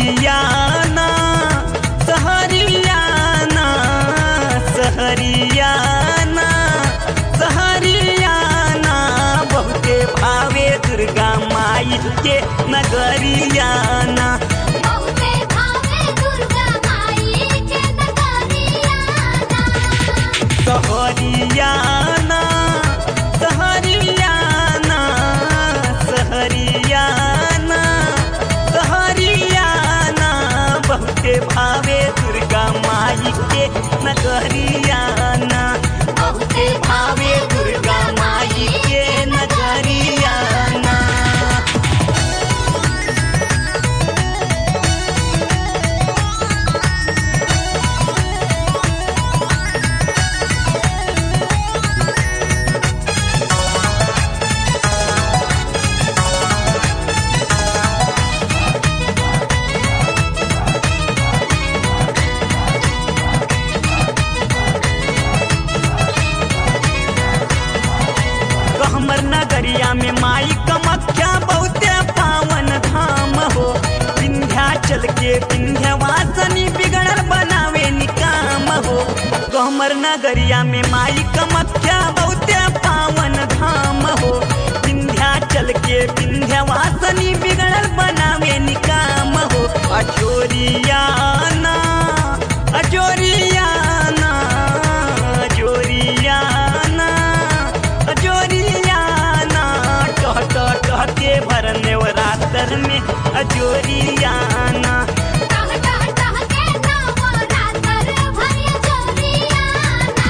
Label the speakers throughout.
Speaker 1: सहरियाना सहरियाना सहरियाना सहरियाना बहुते भावे दुर्गा माई के नगरियाना
Speaker 2: बहुते भावे दुर्गा माई के नगरियाना
Speaker 1: सहरियाना सहरियाना सहरियाना सहरियाना बहुते भावे दुर्गा माई के नगरियाना बहुते भावे दुर्गा माई के नगरियाना हमर नगरिया में माई कमख्या बहुते पावन धाम हो विंध्याचल के विंध्यवासनी बिगड़ल बनावे निकाम हो हमर नगरिया में माई कमख्या बहुते पावन धाम हो विंध्याचल के विंध्यवासनी बिगड़ल बनावे निकाम हो अजोरियाना अजोरियाना अजोरियाना अजोरियाना टह टह टह के भरने रातर में अजोरियाना
Speaker 2: टह टह टह के नवरात्र भरिय जोरियाना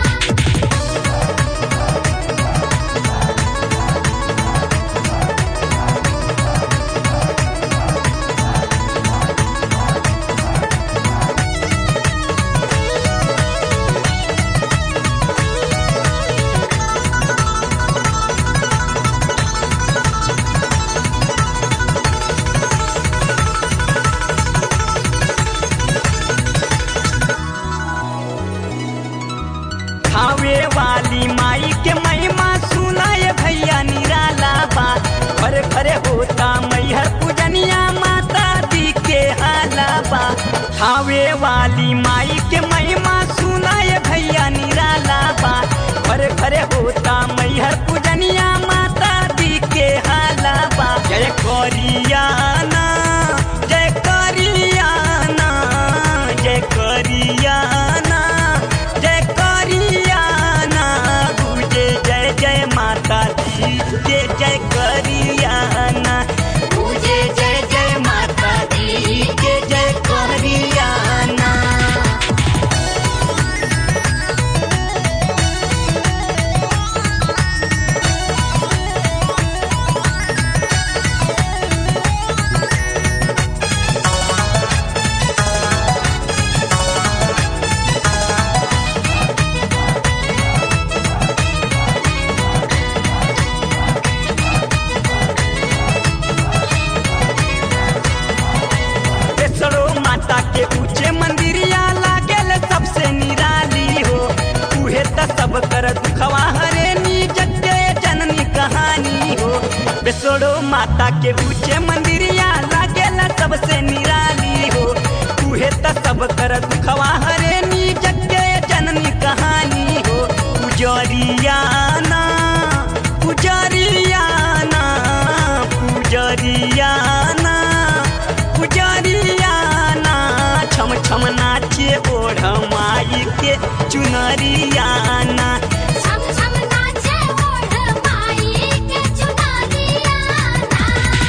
Speaker 1: खावे वाली माई के महिमा सुनाए भैया निराला बा घरे घरे होता मैहर पूजनिया माता दी के हाला बा खावे वाली माई के महिमा सुनाए भैया निराला बा घरे घरे होता मैहर पूजनिया माता दी के हाला बा जय करियाना जय करियाना जय करियाना जय करियाना गुजे जय जय माता दी के जय करियाना गुजे जय जय माता दी के जय करियाना बेसरो माता के ऊंचे मंदिरिया लागेल सबसे निराली हो उहे त सब कर दुखवा हरे नी जग जननी कहानी हो बेसरो माता के ऊंचे मंदिरिया लागेल सबसे निराली हो उहे त सब कर दुखवा हरे नी जग जननी कहानी हो पुजरियाना पुजरियाना पुजरियाना पुजरियाना छम छम नाचे ओढ़ माई के चुनरियाना
Speaker 2: छम छम नाचे ओढ़ माई के चुनरियाना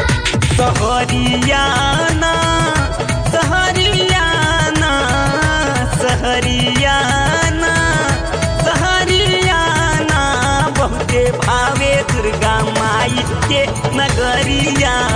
Speaker 1: सहरियाना सहरियाना सहरियाना सहरियाना बहुते भावे दुर्गा माई के नगरिया